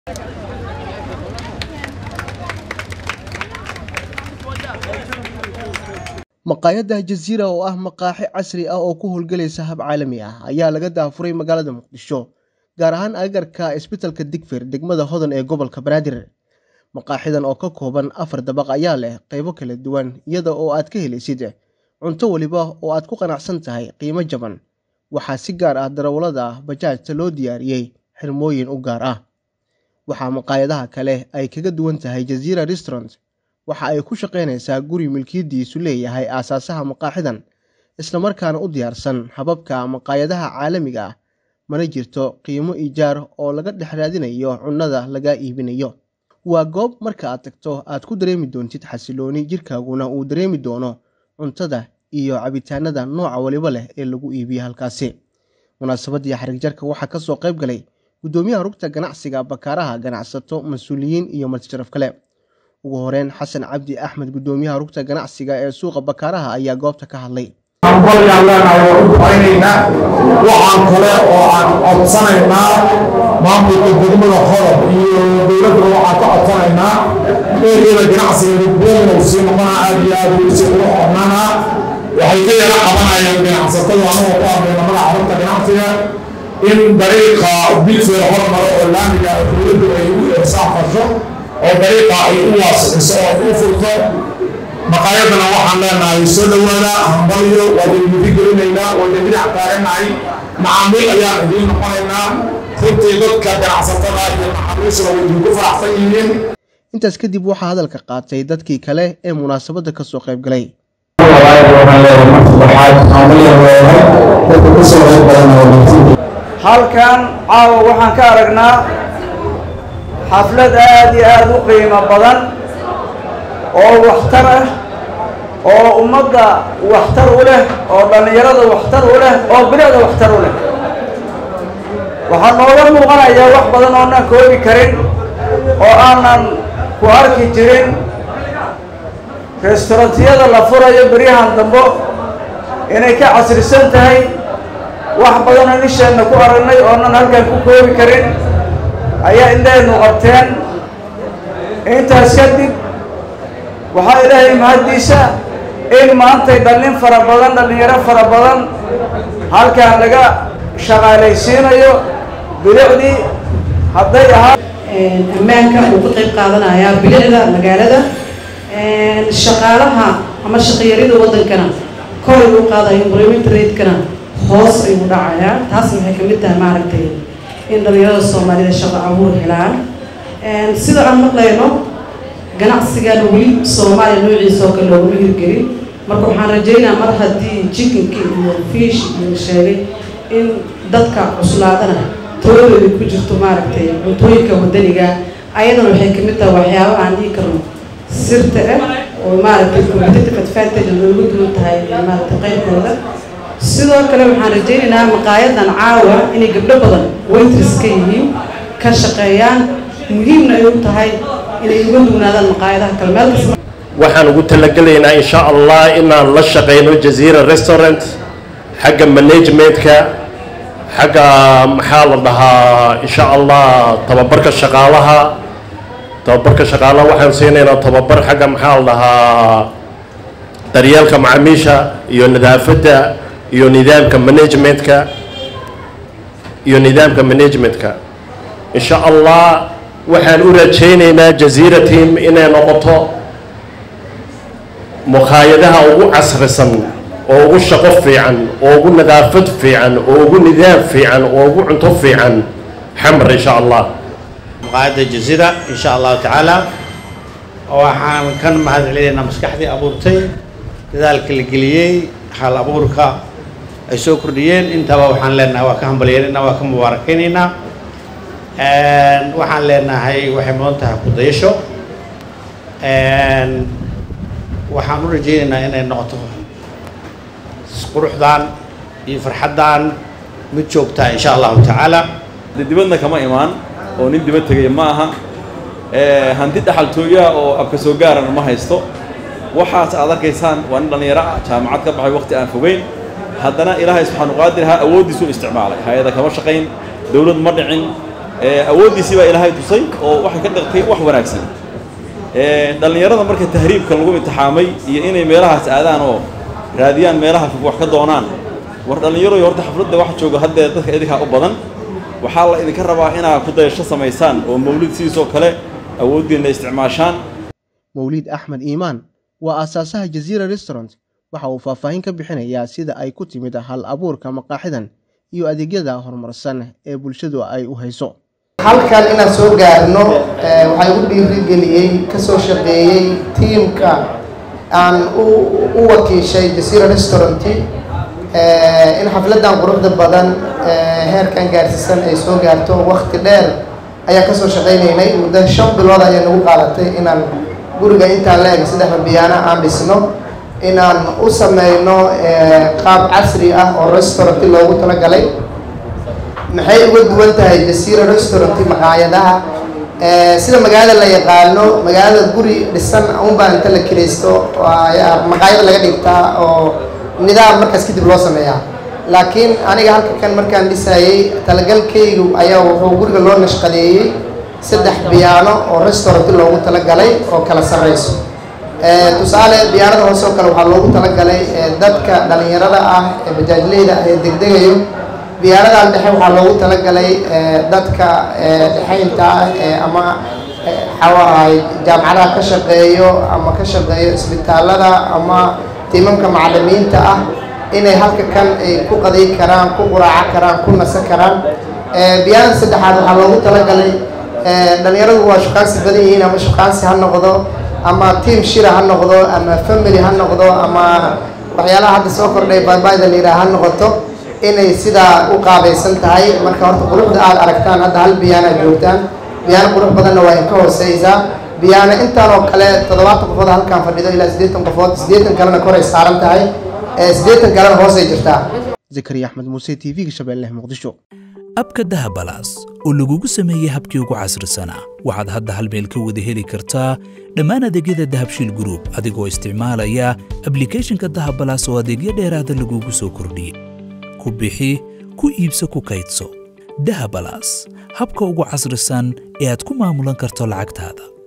maqaayadda jaziira oo ah maqaaxi casri ah oo ku howlgelaysa hab caalami ah ayaa laga daafuray magaalada muqdisho gaar ahaan agagarka isbitalka digfir degmada hodan ee gobolka banaadir maqaaxidan oo ka kooban afar dabaq ayaa leh qaybo kala duwan iyada oo aad ka helaysid cunto weliba oo aad ku qanacsan tahay qiimo jaban waxaa si gaar ah darawallada bajaajta loo diyaariyey xirmooyin u gaar ah waxaa maqaayadaha kale ay kaga duwan tahay jaziira restaurant waxa ay ku shaqaynaysaa guri milkiyadiisu leeyahay aasaasaha maqaaxidan islamarkaana u diyaarsan hababka maqaayadaha caalamiga ah mana jirto qiimo ijaar oo laga dhex raadinayo cunnada laga iibinayo waa goob marka aad tagto aad ku dareemi doontid xasilooni jirkaaguna uu dareemi doono cuntada iyo cabitaanada nooca waliba leh ee lagu iibiyo halkaasi munaasabadii xarigjarka waxaa kasoo qayb galay guddoomiyaha rugta ganacsiga bakaaraha ganacsato mas-uuliyiin iyo martisharaf kale ugu horeyn xasan cabdi axmed guddoomiyaha rugta ganacsiga ee suuqa bakaaraha ayaa goobta ka hadlay waxaan kale oo aan codsanaynaa maamulka degmada hodob iyo dowladda waxaan ka codsanaynaa eeriyada ganacsiga rugbeyn uu sii noqonaa aad iyo aad uu si ugu xornana waxay ka yara qabanayaan ganacsatada anagoo ku hadlayna magaca rugta ganacsiga in dariiqa bilfeer hormaro oo laamiga dowladdu ay u irsaafasho oo dariiqa ay u waasixiso oo u furto maqaayadana waxaan leenahay soo dhowaada hambalyo waa idinmidi gelinaynaa waa idin dhinac taaganahay macaamiil ayaan idiin noqonaynaa runtii dadka ganacsatada iyo macaamiishuna way idinku faraxsan yihiin intaas kadib waxaa hadalka qaatay dadkii kale ee munaasabadda kasoo qayb galay halkan caawa waxaan ka aragnaa xaflad aad iyo aad u qiimo badan oo waxtar ah oo ummadda waxtar u leh oo dhallinyarada waxtar u leh oo bilicda waxtar u leh waxaa nooga muuqanayaa wax badan oonan koobi karin oo aanan ku arki jirin restaurantiyada la furayo beryahan dambo inay ka casrisan tahay wax badanoo nisheenna ku aragnay oonan halkan ku koobi karin ayaa indhahaynu qabteen intaas kadib waxaa ilaahay mahaddiisa in maantay dhallin fara badan dhallinyaro fara badan halkan laga shaqaalaysiinayo bilicdii hadday ahaa ammaanka uu ka qayb qaadanayaa bilicda magaalada shaqaalaha ama shaqayarida waddankana kor ay u qaadayo employment rate-kana hoos ayuu dhacayaa taasna waxay ka mid tahay maaragtay in dhallinyarada soomaalida shaqo abuur helaan sida aan maqlayno ganacsigan weli soomaaliya noociisa oo kale looguma hirgelin marka waxaan rajaynayaa mar haddii jikinka iyo fiish iyo sheegay in dadka cuslaadana tooladooda ku jirto maaragtay cuntooyinka wadaniga ayadana waxay kamid tahay waxyaabo aan dhihi karno sirta ah oo maaragtay competitive advantage looga duwan tahay maaragtay qaybkooda sidoo kale waxaan rajaynaynaa maqaayadan caawa inay gabdho badan waitress ka yihiin ka shaqeeyaan muhiimna ay u tahay inay uga dugnaadaan maqaayadaha kale meel kasta waxaan ugu talagelaynaa insha allah inaan la shaqeyno jaziira restaurant xagga managementka xagga maxaa la dhahaa insha allah tababarka shaqaalaha tababarka shaqaalaha waxaan siinaynaa tababar xagga maxaa la dhahaa daryeelka macaamiisha iyo nadaafadda iyo nidaamka managementka iyo nidaamka managementka insha allah waxaan u rajaynaynaa jaziira team inay noqoto mukhaayadaha ugu casrisan oo ugu shaqo fiican oo ugu nadaafad fiican oo ugu nidaam fiican oo ugu cunto fiican xamar insha allah maqaayadda jaziira insha allahu tacaala waxaan kan mahad celinaynaa maskaxdii abuurtay dadaalka la geliyey hal abuurka ay soo kordhiyeen intaba waxaan leenahay waa ka hambalyeynayna waa ka mubaarakaynaynaa waxaan leenahay waxay mudan tahay kudayasho waxaan u rajaynaynaa inay noqoto quruxdan iyo farxaddan mid joogtaa insha allahu tacaala dibadna kama imaan oo nin dibad tegaya ma aha hanti dhaxaltooyaha oo abka soo gaarana ma haysto waxaas aad arkaysaan waa nin dhallinyaro ah jaamacad ka baxay waqti aan fogeyn haddana ilaahay subxaanu qaadir ha awooddiisu isticmaalay hay-ada kama shaqayn dowlad ma dhicin awooddiisii baa ilaahay tusay oo waxay ka dhigtay wax wanaagsan dhallinyarada marka tahriibka lagu imtixaamay iyo inay meelahaas aadaan oo raadiyaan meelaha fog wax ka doonaan war dhallinyaroy horta xafladda waxa jooga haddee dadka idinkaa u badan waxaa la idinka rabaa inaad ku dayasho samaysaan oo mawlid sidiisoo kale awooddiinna isticmaashaan mawliid axmed iimaan waa aasaasaha jaziira restaurant waxa uu faahfaahin ka bixinayaa sida ay ku timid hal abuurka maqaaxidan iyo adeegyada horumarsan ee bulshadu ay u hayso halkan inaan soo gaarno waxaa igu dhiirigeliyey kasoo shaqeeyey tiimka aan u wakiishay jaziira restaurant in xafladan quruxda badan heerkan gaarsiisan ay soo gaarto wakti dheer ayaan kasoo shaqaynaynay muddo shan bilood ayaa nagu qaadatay inaan guriga intaan la eg saddexda biyaana aan dhisno inaan u sameyno qaab casri ah oo restaurant loogu talagalay maxay uga duwan tahay jasiira restaurant maqaayadaha sida magaalada la yaqaano magaalada guri dhisan unbaa inta la kiraysto ayaa maqaayada laga dhigtaa oo nidaam markaas kadib loo sameeyaa laakiin aniga halka kan markaan dhisayey talagalkaygu ayaa wuxuu guriga loo nashqadeeyey saddex biyaano oo restaurant loogu talagalay oo kala sarreyso tusaale biyaanada hoose oo kale waxaa loogu talagalay dadka dhalinyarada ah ee bajaajleyda ah ee degdegayo biyaanadan dhexe waxaa loogu talagalay dadka dhexaynta ah ama xawaahay jaamacadaha ka shaqeeyo ama ka shaqeeyo isbitaalada ama tiimamka macalimiinta ah inay halka kan ay ku qadiy karaan ku quraaco karaan ku nasan karaan biyaanada saddexaad waxaa loogu talagalay dhalinyaradu waa shukaansi badan yihiin ama shukaansi ha noqdo ama tiam shira ha noqdo ama family ha noqdo ama waxyaalaha hadda soo kordhay baybayda la yidhaha ha noqoto inay sidaa u qaabaysan tahay marka horta quruxda aad aragtaan hadda hal biyaana joogtaan biyaano qurux badanna waa inka hooseysaa biyaano intaan oo kale toddobaatan qofood halkaan fadhido ilaa siddeetan qofood siddeetan kalena koray saaran tahay siddeetan kalena hoosay jirtaa zakariya axmed muuse t v-ga shabeelle muqdisho abka dahabalaas oo lagugu sameeyey habkii ugu casrisanaa waxaad hadda hal meel ka wada heli kartaa dhammaan adeegyada dahabshiil gruub adigoo isticmaalaya ablicathonka dahabalaas oo adeegyo dheeraada lagugu soo kordhiyey ku bixi ku iibso ku kaydso dahabalaas habka ugu casrisan ee aad ku maamulan karto lacagtaada